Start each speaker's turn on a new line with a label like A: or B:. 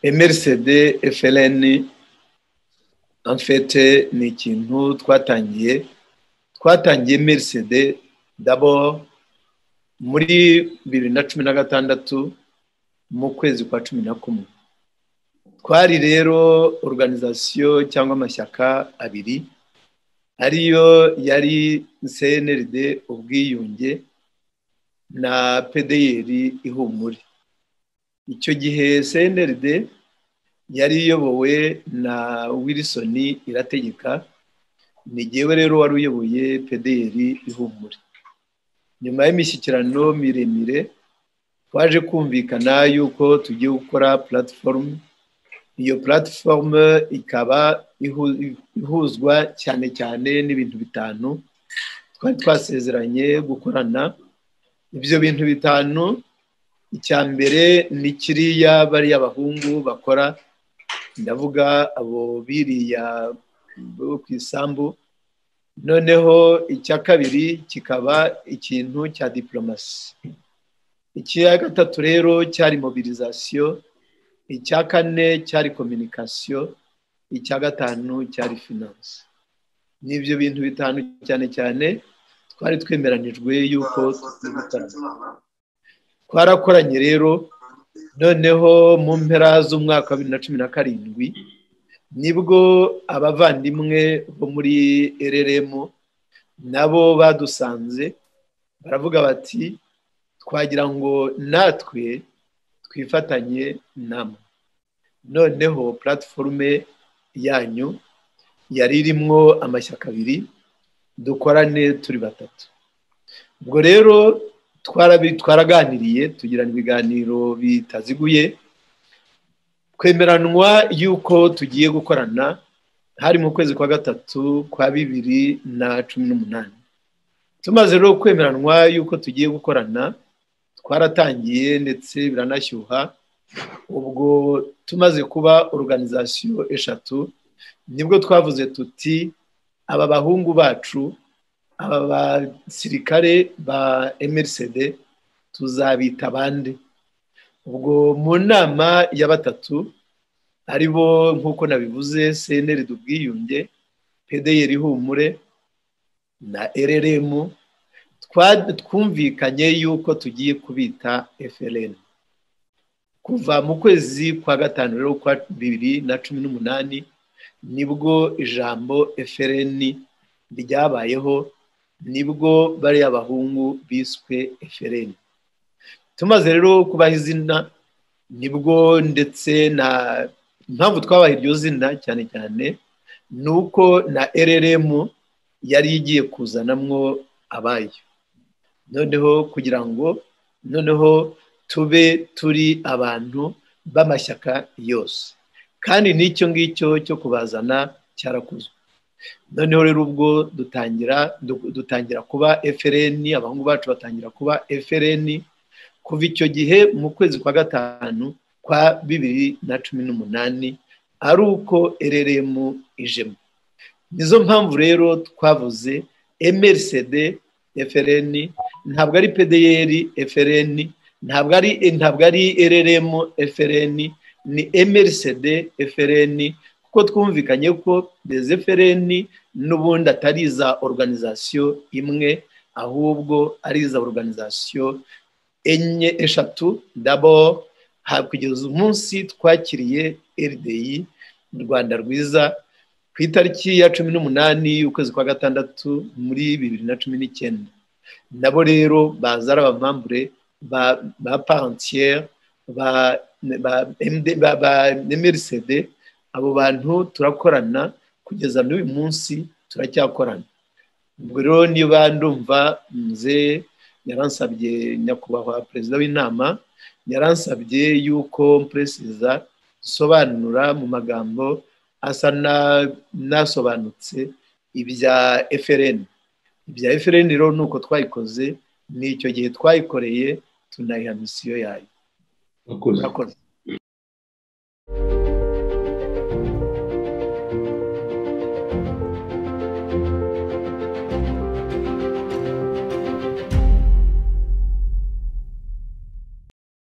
A: mrcd fln enfete ni ikintu twatangiye twatangiye mrcd dabo muri bibiri na cumi na gatandatu mu kwezi kwa cumi na kumwe twari rero organizasiyo cyangwa amashyaka abiri ariyo yari cnrd ubwiyunge na pedeyeri ihumure icyo gihe cnrd yari iyobowe na wilson irategeka ni ngewe rero wari uyoboye pedeyeri ihumure nyuma y'imishyikirano miremire twaje kumvikana yuko tugiye gukora platifomu iyo platifomu ikaba ihuzwa cyane cyane n'ibintu bitanu twari twasezeranye gukorana ibyo bintu bitanu icya mbere ni kiriya bariya abahungu bakora ndavuga abo biriya ku isambu noneho icya kabiri kikaba ikintu cya diporomasi icya gatatu rero cyari mobilizasiyo icya kane cyari kominikasiyo icya gatanu cyari finanse ni ibyo bintu bitanu cyane cyane twari twemeranijwe yuko twarakoranye rero noneho mu mpera z'umwaka wa bibiri na cumi na karindwi nibwo abavandimwe bo muri rrm nabo badusanze baravuga bati twagira ngo natwe twifatanye namwe noneho platiforume yanyu yari irimo amashyaka abiri dukorane turi batatu ubwo rero twaraganiriye tugirana ibiganiro bitaziguye twemeranwa yuko tugiye gukorana hari mu kwezi kwa gatatu kwa bibiri na cumi n'umunani tumaze rero kwemeranwa yuko tugiye gukorana twaratangiye ndetse biranashyuha ubwo tumaze kuba organizasiyo eshatu nibwo twavuze tuti aba bahungu bacu aba basirikare ba emerisede tuzabita abandi ubwo mu nama ya batatu ari bo nk'uko nabivuze seneri dubwiyunge pedeyeri humure na rrm twumvikanye yuko tugiye kubita frn kuva mu kwezi kwa gatanu rero kwa bibiri na cumi n'umunani nibwo ijambo frn ryabayeho nibwo bariya bahungu biswe frn tumaze rero kubaha izina nibwo ndetse na impamvu twabaha iryo zina cyane cyane ni uko na rrm yari igiye kuzanamwo abayo noneho kugira ngo noneho tube turi abantu b'amashyaka yose kandi n'icyo ngicyo cyo kubazana cyarakozwe noneho rero ubwo dutangira dutangira kuba frn abahungu bacu batangira kuba frn kuva icyo gihe mu kwezi kwa gatanu kwa bibiri na cumi n'umunani ari uko rrm ijemo nizo mpamvu rero twavuze mrcd frn ntabwo ari pdr frn ntabwo ari ntabwo ari rrm frn ni mrcd frn kuko twumvikanye ko des frn n'ubundi atari iza organizasiyo imwe ahubwo ari iza organizasiyo enye eshatu dabo kugeza umunsi twakiriye rdi rwanda rwiza ku itariki ya cumi n'umunani y'ukwezi kwa gatandatu muri bibiri na cumi n'icyenda nabo rero baza ari abamambure ba ba parantiere ba ba mrcd abo bantu turakorana kugeza n'uyu munsi turacyakorana ubwo rero niba ndumva muzee yaransabye nyakubahwa perezida w'inama yaransabye yuko mperesiza dusobanura mu magambo asa nasobanutse ibya efereni ibya efereni rero ni uko twayikoze ni icyo gihe twayikoreye tunayiha misiyo yayo